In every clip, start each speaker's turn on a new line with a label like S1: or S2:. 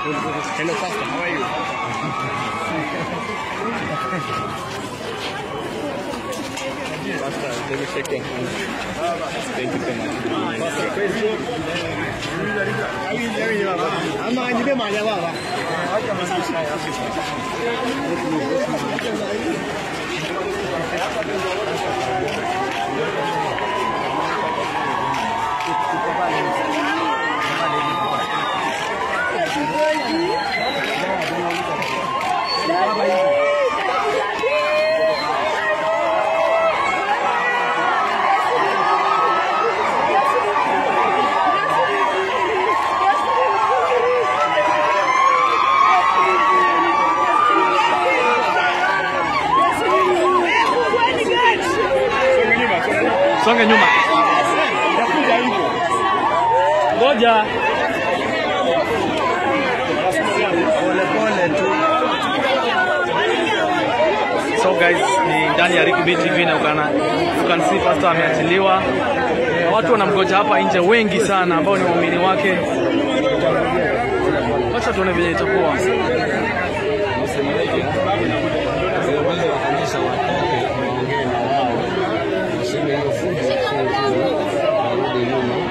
S1: Hello, Pastor. How are you? Pastor, let me shake your hand. Thank you so much. Pastor, praise God. Ama nipe mahali hapa hapa.
S2: Songe nyuma. Ngoja. So guys, ni ndani ya Ricky B TV na ukana you can see pastor ameachiliwa. Watu wanamgoja hapa nje wengi sana ambao ni waumini wake. Wacha tuone vile itakuwa.
S3: viongozi wa kanisa watoke waongee na wao, waseme hiyo fujo sio nzuri, warudi nyuma.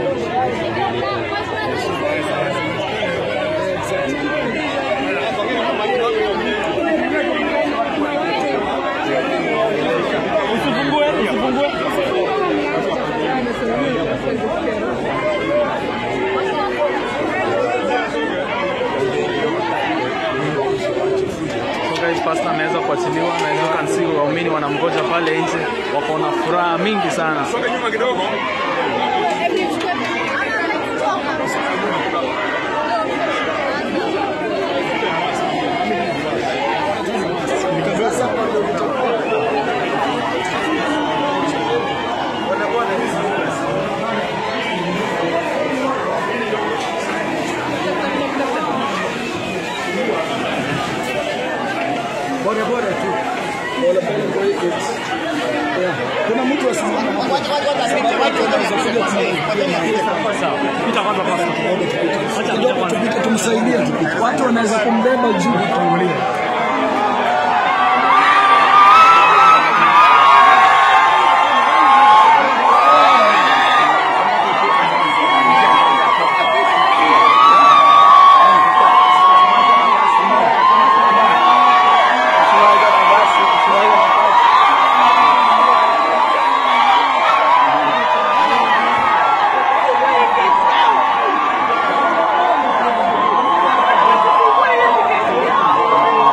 S2: So guys, pastor ameweza kuachiliwa na you can see waumini wanamgoja pale nje, wako na furaha mingi sana.
S4: Kuna mtu asimama hapa. Kidogo tupite, tumsaidie tupite. Watu wanaweza kumbeba juu kutangulia.
S5: Thank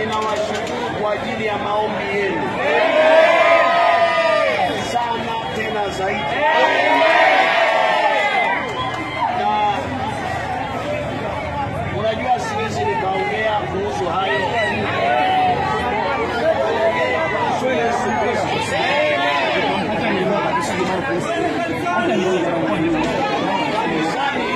S5: ninawashukuru kwa ajili ya maombi yenu sana tena zaidi, na unajua siwezi nikaongea kuhusu hayo kuhusu Yesu Kristo. Kanisani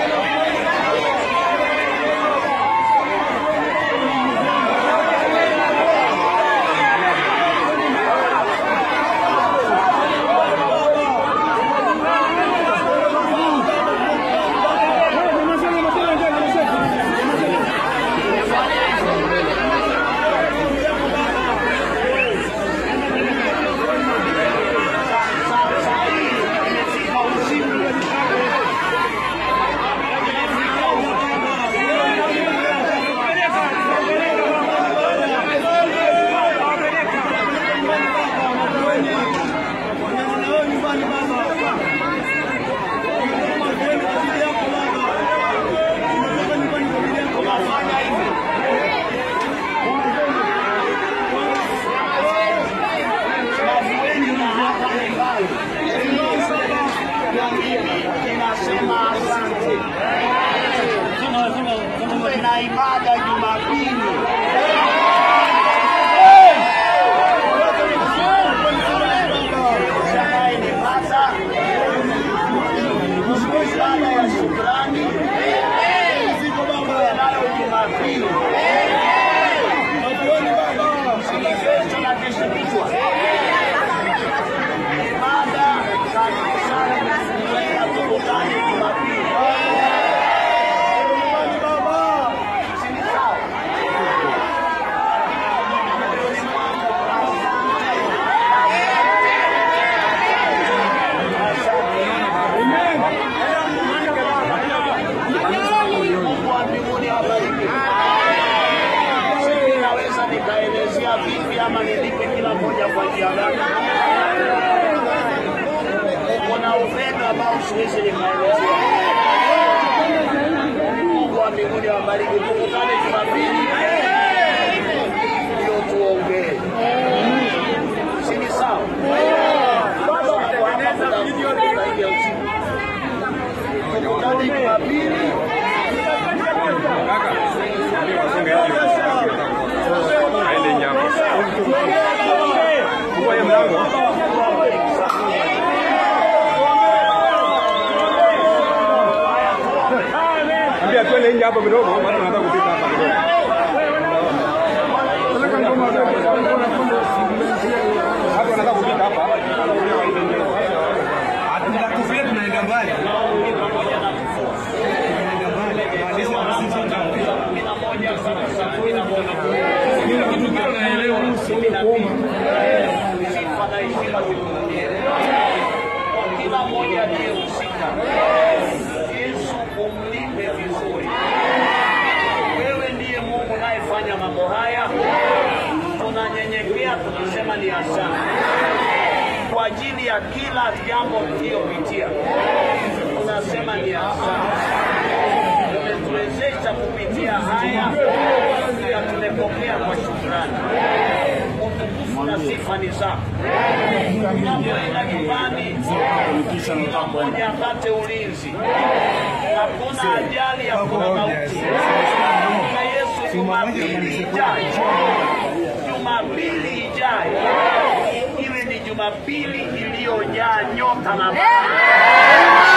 S5: tunafanya hivi. Nafueni na hapa ni mbali. Na mimi ninasema asante. Tuwe na ibada Jumapili. Utakayenipata ibada ya shukrani tuwe nayo Jumapili. Sisi kesho na kesho kutwa ibada kanisani tunaenda tukutane Jumapili. Si ni sawa? Mungu wa mbinguni awabariki. Sijui naweza nikaelezea vipi ama nilipe kila mmoja kwa njia gani. Kuna upendo ambao siwezi nikaelezea. Mungu wa mbinguni awabariki. Tukutane Jumapili ndio tuongee, si ni sawa? Bado kwa hapa muda mfupi zaidi ya usiku. Tukutane Jumapili.
S1: Aende nyama. Fungua hiyo mlango. Ambia twende nje hapo kidogo, watu wanataka kupita hapa kidogo. Watu wanataka kupita hapa. Tunakufa tunaenda mbali.
S5: sifa na heshima zikurudie. Kwa kila mmoja aliyehusika, Yesu umlipe vizuri. Wewe ndiye Mungu unayefanya mambo haya, tunanyenyekea tukisema ni asante kwa ajili ya kila jambo tuliyopitia, tunasema ni asante. Umetuwezesha kupitia haya, pia tumepokea kwa shukrani utukufu na sifa ni zako. Tunapoenda nyumbani, kila mmoja apate ulinzi, hakuna ajali, hakuna mauti. Na Yesu, Jumapili ijayo, Jumapili ijayo iwe ni Jumapili iliyojaa nyota na baraka.